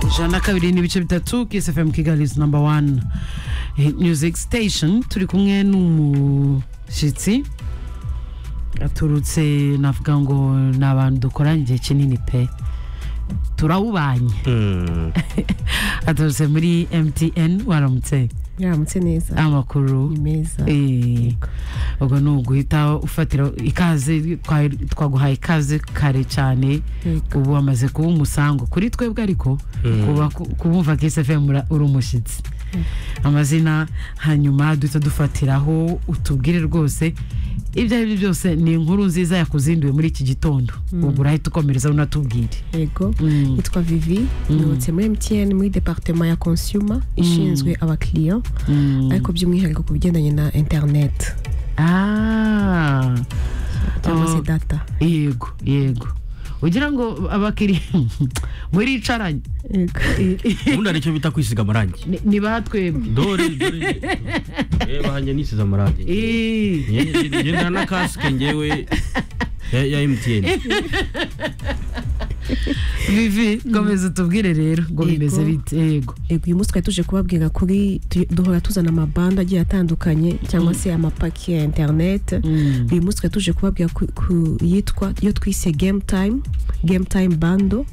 ijana na kabiri n'ibice bitatu kiss fm kigali is number one hit music station turi kumwe n'umushyitsi aturutse navuga ngo ni abantu dukoranye igihe kinini pe turawubanye aturutse muri mtn waramutse yaramutse neza amakuru ni meza Eh, ubwo ni uguhita ufatira ikaze twa- twaguhaye ikaze kare cyane Yego. ubu wamaze kuba umusango kuri twebwe ariko kuba kubumva ksfm uri umushyitsi amazina hanyuma duhita dufatiraho utubwire rwose ibyo ari byo byose ni inkuru nziza yakuzinduye muri iki gitondo ubwo urahita ukomereza unatubwire yego Mm. yitwa vivi nibutse muri mtn muri departement ya consumer ishinzwe abakiriya Mm. ariko by'umwihariko ku bigendanye na internet Ah. cyangwa se Oh. data yego yego ugira ngo abakiriya muricaranye yego ubundi hari icyo bita kwisiga amarangi Ni- ni ba twebwe dore dore reba hanjye nisize amarangi Eh. ngendana na kasike ngewe ya- ya emutiyeni vivi komeza utubwire rero ngo Yego. bimeze bite yego yego uyu munsi twari tuje kubabwira kuri tu- duhora tuzana amabanda agiye atandukanye cyangwa se amapaki ya interineti Mm. uyu munsi twari tuje kubabwira ku, ku yitwa yo twise game time game time bando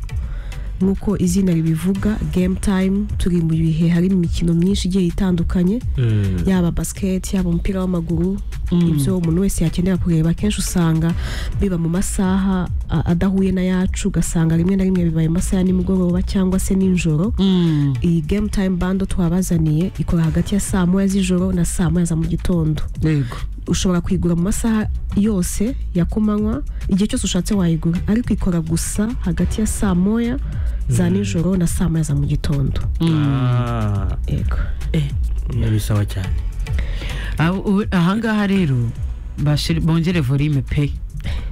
nk'uko izina ribivuga game time turi mu bihe hari imikino myinshi igiye itandukanye yaba basiketi yaba umupira w'amaguru ibyo umuntu wese yakenera kureba akenshi usanga biba mu masaha a- adahuye n'ayacu ugasanga rimwe na rimwe bibaye mu masaha ya nimugoroba cyangwa se nijoro Mm. iyi game time bando twabazaniye ikora hagati ya saa moya z'ijoro na saa moya za mu gitondo yego ushobora kuyigura mu masaha yose ya kumanywa igihe cyose ushatse wayigura ariko ikora gusa hagati ya saa moya za nijoro na saa moya za mu gitondo yego bisaba cyane Aho- ubu- ahangaha rero bashir- bongere volume pe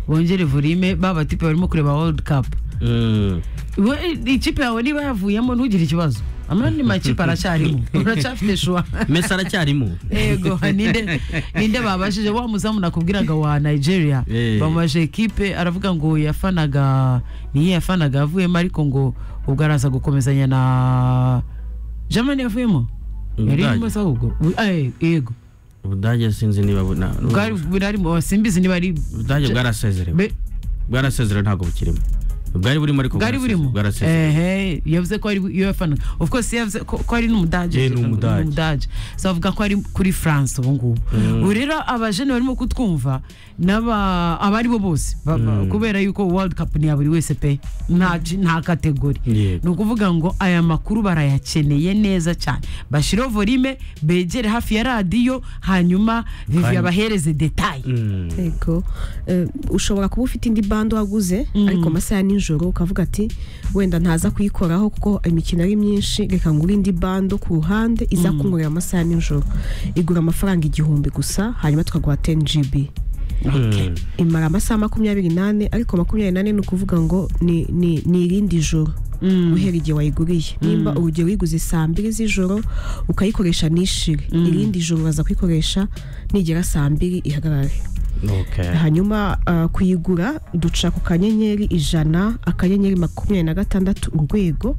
bongere volume baba tipe barimo kureba world cup Mm. We- ikipe yawe niba yavuyemo ntugire ikibazo amani makipe aracyarimo uracyafite shuwa mesi aracyarimo ego ninde ninde babashije wa muzamu nakubwiraga wa nigeria Eh. bamubajije ekipe aravuga ngo yafanaga niyo yafanaga avuyemo ariko ngo ubwo araza gukomezanya na germany yavuyemo yari Ubudage. irimo se ahubwo Bu- eh, yego ubudage sinzi niba bu- na- bwari burarimo simbizi niba ari ubudage bwarasezerewe be- bwarasezerewe ntabwo bukirimo bwari burimo ariko bwari bwaraseze- burimo bwarasezerewe Ehe, yavuze ko ari iyo yafanaga of course yavuze ko ko ari n'umudage Eh, ni umudage. n'umudage so avuga ko ari kuri france ubu ngubu ubu rero abajene barimo kutwumva n'aba aba ari bo bose ba- ba- kubera yuko world cup ni ya buri wese pe nta ji- nta kategori Yego. ni ukuvuga ngo aya makuru barayakeneye neza cyane bashireho volume begere hafi ya radiyo hanyuma vivi Kandi- abahereze detaye Mm. yego Eh, ushobora kuba ufite indi bando waguze ariko amasaha ya nijoro ukavuga ati wenda ntaza kuyikoraho kuko imikino ari myinshi reka ngure indi bando ku ruhande iza kunkurira amasaha ya nijoro igura amafaranga igihumbi gusa hanyuma tukaguha 10 gb Mm. imara amasaha makumyabiri n'ane ariko makumyabiri n'ane ni ukuvuga ngo ni- ni ni irindi joro guhera igihe wayiguriye nimba urugero uyiguze saa mbiri z'ijoro ukayikoresha nishire irindi joro uraza kuyikoresha nigera saa mbiri ihagarare Okay. hanyuma uh, kuyigura duca ku kanyenyeri ijana akanyenyeri makumyabiri na gatandatu urwego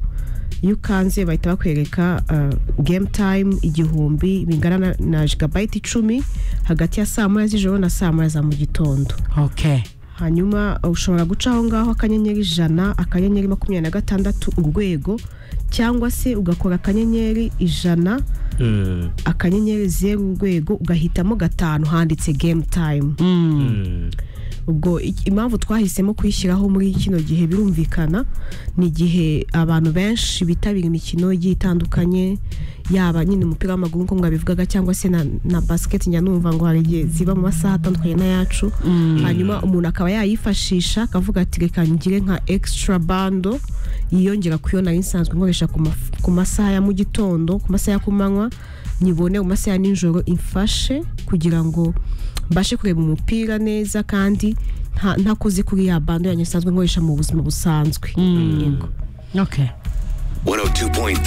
iyo ukanze bahita bakwereka uh, game time igihumbi bingana na, na jigabayiti icumi hagati ya saa moya z'ijoro na saa moya za mu gitondo okay hanyuma uh, ushobora guca aho ngaho akanyenyeri ijana akanyenyeri makumyabiri na gatandatu urwego cyangwa se ugakora akanyenyeri ijana Mm. akanyenyeri zeru urwego ugahitamo gatanu handitse game time Mm. Mm. ubwo iki- impamvu twahisemo kuyishyiraho muri kino gihe birumvikana ni igihe abantu benshi bitabira imikino igiye itandukanye yaba nyine umupira w'amaguru nk'uko mwabivugaga cyangwa se na, na basiketi njya numva ngo hari igihe ziba mu masaha atandukanye n'ayacu hanyuma umuntu akaba yayifashisha akavuga ati reka ngire nka extra bando yiyongera ku yo nari nsanzwe nkoresha ku maf- ku masaha ya mu gitondo ku masaha ya ku manywa nyibone mu masaha ya nijoro imfashe kugira ngo mbashe kureba umupira neza kandi nta- ntakoze kuri ya bando yanjye nsanzwe nkoresha mu buzima busanzwe Okay. 102.3